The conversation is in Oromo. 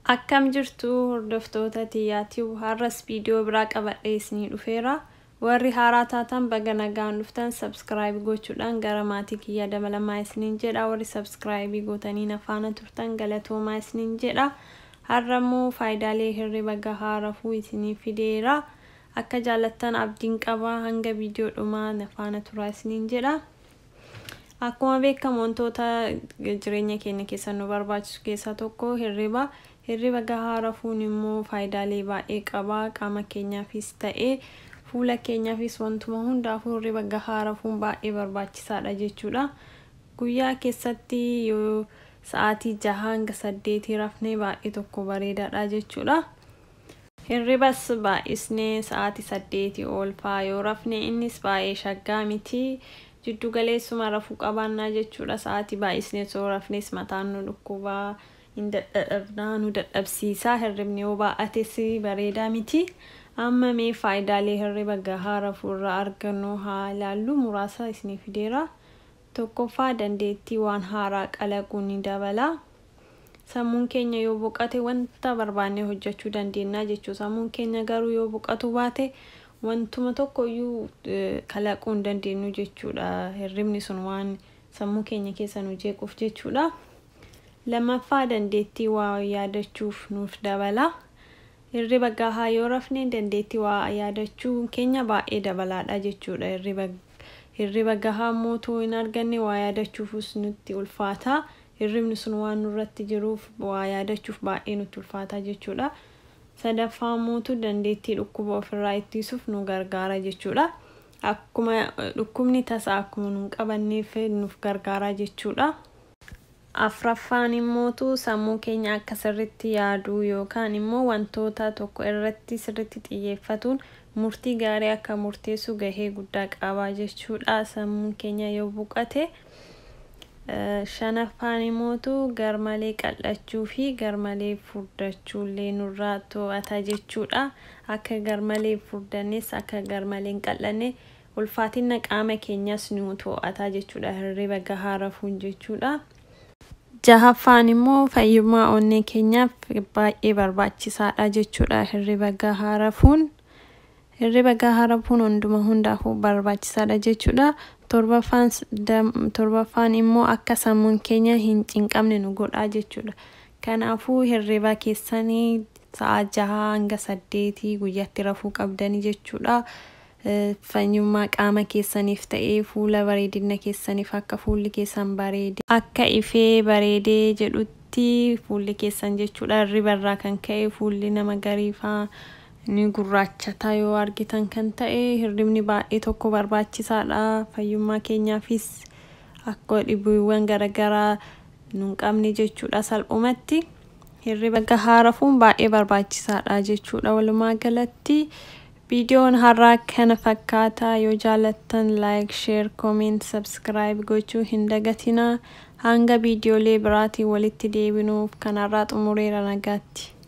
Akkam jirtu hordoftoota Tiyyaatii har'as viidiyoo biraa qabadhee isinii dhufeera. Warri haaraa taatan baga nagaan dhuftan sabskiraayib gochuudhaan gara maatii kiyya dabalamaa isiniin jedha. Warri sabskiraayibii gootanii na faana turtan galatoomaa isiniin jedha. Har'a immoo faayidaalee hirriba gahaa rafuu isinii fideera. Akka jaallattan abdiin qaba hanga viidiyoo dhumaa na faana turaa isiniin jedha. Akkuma beekamu wantoota jireenya keenya keessa nu barbaachisu keessaa tokko hirriba. Hirriba gahaa rafuun immoo faayidaalee baay'ee qaba. Qaama keenyaafis ta'ee fuula keenyaafis wantuma hundaafuu hirriba gahaa rafuun baay'ee barbaachisaadha jechuudha. Guyyaa keessatti yoo sa'aatii jaha hanga saddeetii rafnee baay'ee tokko bareedaadha jechuudha. Hirribas baay'isnee sa'aatii saddeetii ol fa'aa yoo rafne innis baay'ee shaggaa miti. Jiddu galeessuma rafuu qabaannaa jechuudha. Sa'aatii baay'isnee osoo rafnes mataan nu dhukkubaa. hin dadhabnaa nu dadhabsiisaa hirribni yoo baay'ates bareedaa miti amma mee faayidaalee hirriba gahaa rafuurraa argannu haa ilaallu muraasa isinii fideera tokkoffaa dandeettii waan haaraa qalaquu ni dabala sammuun keenya yoo boqate wanta barbaanne hojjechuu dandeenya jechuu sammuun keenya garuu yoo boqatu baate wantuma tokko iyyuu kalaquu hin dandeenyu jechuudha hirribni sun waan sammuu keenya keessa nu jeequuf jechuudha. lammaffaa dandeettii waa yaadachuuf nuuf dabala hirriba gahaa yoo rafne dandeettii waa yaadachuu keenya baay'ee dabalaadha jechuudha hirriba hirriba gahaa mootuu hin arganne waa yaadachuufus nutti ulfaata hirribni sun waan nurratti jiruuf waa yaadachuuf baay'ee nutti ulfaata jechuudha sadaffaa mootuu dandeettii dhukkuba ofirraa ittisuuf nu gargaara jechuudha akkuma dhukkubni tasaa akkuma nu qabanneef nuuf gargaara jechuudha. afraffaan immootu sammuu keenya akka sirritti yaaduu yookaan immoo wantoota tokko irratti sirritti xiyyeeffatuun murtii gaarii akka murteessu gahee guddaa qaba jechuudha sammuun keenya yoo boqate shanaffaan immootu garmalee qal'achuu fi garmalee furdachuu illee nurraa to'ata jechuudha akka garmalee furdannes akka garmalee hin qal'anne ulfaatina qaama keenyas nu to'ata jechuudha hirriba gahaa rafuun jechuudha. jahaffaan immoo fayyummaa onnee keenyaaf baay'ee barbaachisaadha jechuudha hirriba gahaa rafuun hirriba gahaa rafuun hunduma hundaafuu barbaachisaadha jechuudha torbaffaan immoo akka sammuun keenya hin cinqamne nu godha jechuudha kanaafuu hirriba keessanii sa'a jaha hanga saddeetii guyyaatti rafuu qabdanii jechuudha. fayyummaa qaama keessaniif ta'ee fuula bareedina keessaniif akka fuulli keessan bareede akka ifee bareedee jedhutti fuulli keessan jechuudha hirriba irraa kan ka'e fuulli nama gariifaa ni gurraachata yoo argitan kan ta'e hirribni baay'ee tokko barbaachisaadha fayyummaa keenyaafis akka dhibuuwwan garaagaraa nu hin qabne jechuudha salphumatti hirriba gahaa rafuun baay'ee barbaachisaadha jechuudha walumaa galatti. viidiyoon har'aa kana fakkaata yoo jaalattan laayik sheer kooment sabskiraayib gochuu hin dagatinaa hanga viidiyoolee biraatiin walitti deebinuuf kanarraa xumureera nagaatti